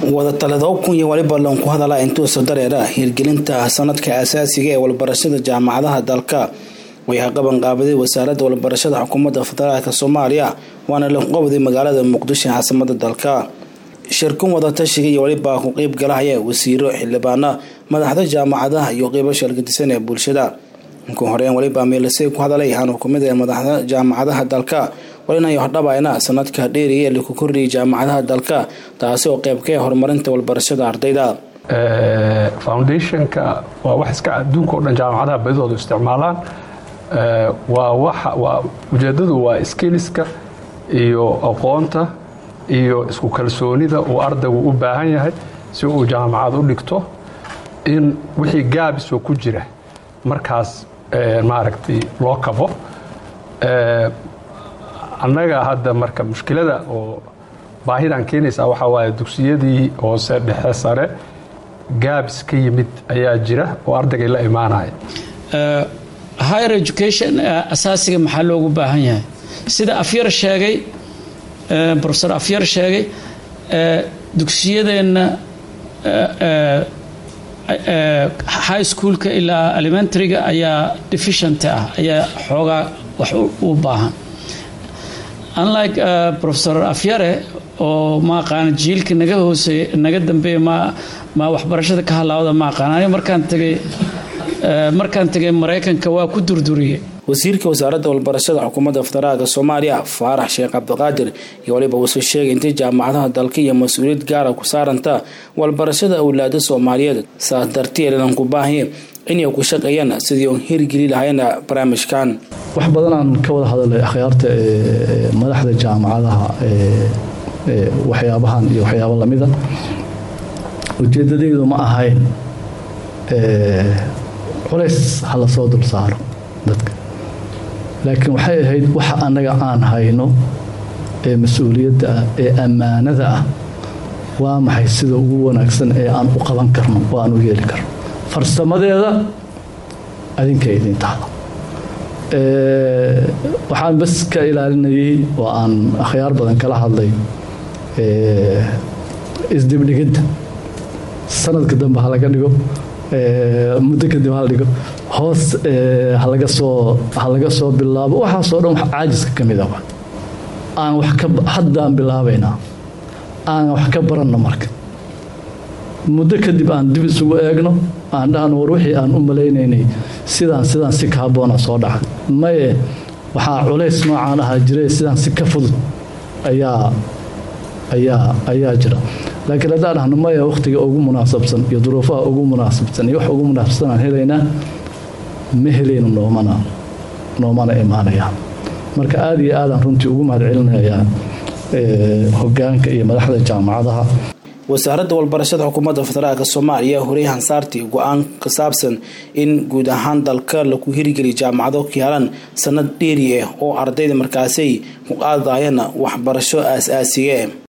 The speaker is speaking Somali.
wadatalado kun iyo waliba loon ku hadala intuusa dareera hirgelinta sanadka asaasiga ee walbarashada jaamacadaha dalka way qaban qaabaday wasaaradda walbarashada xukuumadda federaalk soomaaliya waana lanqowday magaalada muqdisho caasimada dalka shirkun wadatashiga iyo waliba ku qeyb galahaya wasiiro xildhibaana madaxda jaamacadaha iyo qeybo shalgadisan ee bulshada inkuu horeyn waliba meelisay ku hadalay aanu kumid ee madaxda jaamacadaha dalka walinayo hordhabayna sanadka dheeriya ee laku kordhiyay jaamacadaha dalka taasi oo qeyb ka horumarinta walbarashada ardayda foundationka waa wax iska adduunka o dhan jaamacadaha badidoodu isticmaalaan waa ujeedadu waa skiliska iyo aqoonta iyo isku kalsoonida uu ardaygu u baahan yahay si uu jaamacad u dhigto in wixii gaabisoo ku jira markaas maaragtay loo kabo annaga hadda marka mushkilada oo baahidan keenaysaa waxaa waaye dugsiyadii hoose dhexe sare gaabis ka yimid ayaa jira oo ardaygay la imaanaya higher education asaasiga maxaa loogu baahan yahay sida afyar sheegay profesor afyar sheegay dugsiyadeenna high schoolka ilaa elementaryga ayaa deficient ah ayaa xoogaa wax u baahan unlike profesor afyare oo maaqaana jiilka naga hooseey naga dambeeya ma ma waxbarashada ka halaawda ma aqaan aniga markaan tegay markaan tegay maraykanka waa ku durduriyey wasiirka wasaaradda walbarashada xukuumadda federaalka soomaaliya faarax sheekh cabdiqaadir iyo waliba wuusuu sheegay intay jaamacadaha dalka iyo mas-uuliyad gaara ku saaranta walbarashada awlaada soomaaliyeed saas darteed lan ku baahanya inay ku shaqeeyaan sidii uon hirgeli lahayna barnaamijkan wax badanaan ka wada hadalay akhyaarta madaxda jaamacadaha waxyaabahan iyo waxyaabo lamida ujeedadaydu ma ahayn culays ha la soo dul saaro dadka laakiin waxay ahayd waxa annaga aan hayno ee mas-uuliyadda ah ee ammaanada ah waa maxay sida ugu wanaagsan ee aan u qaban karno oo aan u yeeli karno farsamadeeda adinkay idin tahda waxaan bas ka ilaalinayay oo aan akhyaar badan kala hadlay isdibdhigidda sanadka dambe ha laga dhigo muddo kadib hala dhigo hoos halaga soo ha laga soo bilaabo waxaasoo dhan wax caajiska ka mid ah aan wax ka haddaan bilaabaynaa aan wax ka baranno marka muddo kadib aan dib isugu eegno aan dhahno war wixii aan u malaynaynay sidaan sidaan si kaaboona soo dhacay maye waxaa culays noocaan ahaa jire sidaan si ka fudud ayaa ayaa ayaa jira laakiin haddaan dhahno maya wakhtiga ugu munaasabsan iyo duruufaha ugu munaasabsan iyo wax ugu munaasabsan aan helaynaa ma helayno noomana noomana imaanaya marka aada iyo aadaan runtii ugu mahad celinayaa hogaanka iyo madaxda jaamacadaha wasaaradda walbarashada xukuumadda federaalk soomaaliya horey hansaartii go-aan ka saabsan in guud ahaan dalka lagu hirgeliya jaamacado kiyaalan sanad dheeri ah oo ardayda markaasay ku qaadayana waxbarasho aas-aasiga